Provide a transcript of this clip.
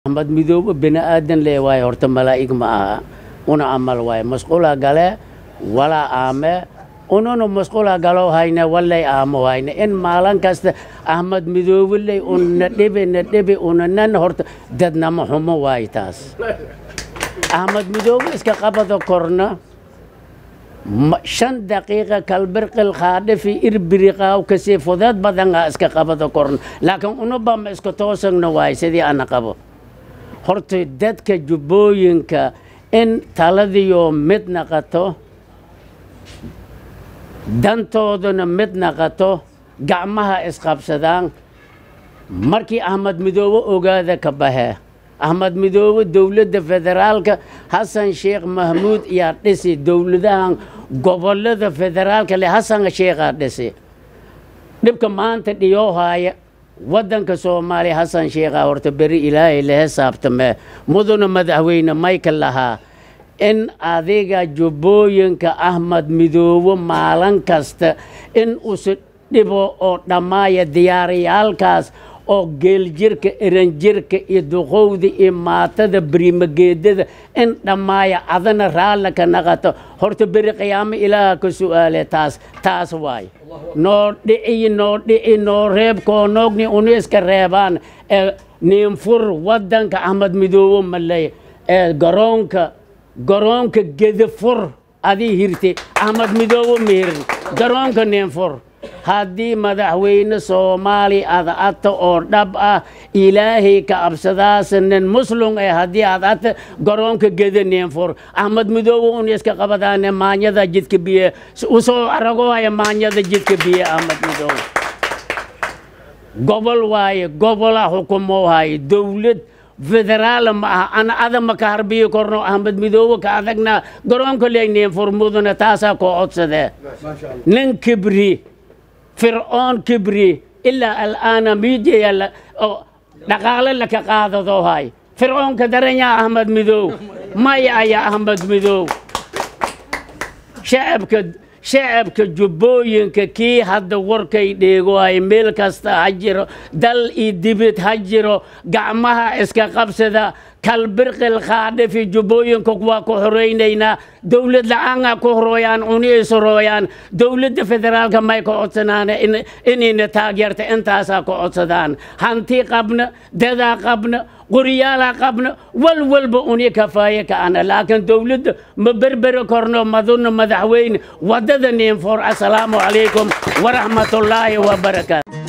axmed midoobe bini aadan lee waaye horta malaa'ig ma aha una amal waaye masquula gale walaa aame ununa masquula galo hayne wallay aamo hayne in maalin kasta axmed midoobe ley una dhibi na dhibi unanan horta dadnama xumo waaye taas axmed midoobe iska qabada korna ma- shan daqiiqa kalbirqil qaadhifi irbiriqaaw kasii fudeed badangaa iska qabada korna laakiin unuba ma iska toosagna waaye sidii ana qabo horta dadka jubbooyinka in taladiyo mid naqato dantooduna mid naqato gacmaha isqabsadaan markii axmed midoobe ogaada ka baxe axmed midoobe dowladda federaalka xasan sheekh mahmuud yaa dhisi dowladahan gobolada federaalka le xasan sheekhaa dhisi dhibka maanta dhiyoohaya waddanka soomaaliya xasan sheekhaa horta beri ilaahay la xisaabtame muduna madaxweyne michael lahaa in adiga jubbooyinka axmed midoobe maalin kasta in usi dhibo oo dhammaaya diyaariyaalkaas oo geeljirka eranjirka iyo duqowda iyo maatada berimageedada in dhammaaya adana raalla ka naqato horta beri qiyaamo ilaaha ka su'aale taas taas waay noo dhici noo dhici noo reeb koonoogni unu iska reebaan ee niinfur waddanka axmed midoobe maley ee garoonka garoonka gedafur adii hirte axmed midoobe ma hirin garoonka niinfur haddii madaxweyne soomaali aad ata oo dhab ah ilaahay ka absadaasa nin muslum eh haddii aad ata garoonka geda niinfur axmed midoobe un iska qabadaane maanyada jidka biye usoo aragohaya maanyada jidka biye axmed midoobe gobol waaye gobola xukumo haye dowlad federaal ma aha ana adama ka harbiyi korno axmed midoobe ka adagna garoonka leegniin furmuduna taasaa koo codsadee nin kibri fircoon kibri ilaa alaana miidiya la- oo dhaqaale laka qaadado hay fircoonka daranyaa axmed midoob maya ayaa axmed midoob shacabka shacabka jubbooyinka kii hadda warkay dheego ay meel kasta ha jiro dal iyo dibid ha jiro gacmaha iska qabsada kalbirqil qaadhifi jubbooyinka waa ku horaynaynaa dowlad la-aanaa ku horooyaan uniisu rooyaan dowladda federaalka may ka codsanaan in- inayna taageerta intaasaa ka codsadaan hanti qabna dadaa qabna qoryaalaa qabna wal walba uni kafaaye ka'ana laakiin dowladda ma berberi korno maduna madaxweyne waddada niinfoor assalaamu calaykum waraxmatullaahi wabarakaatu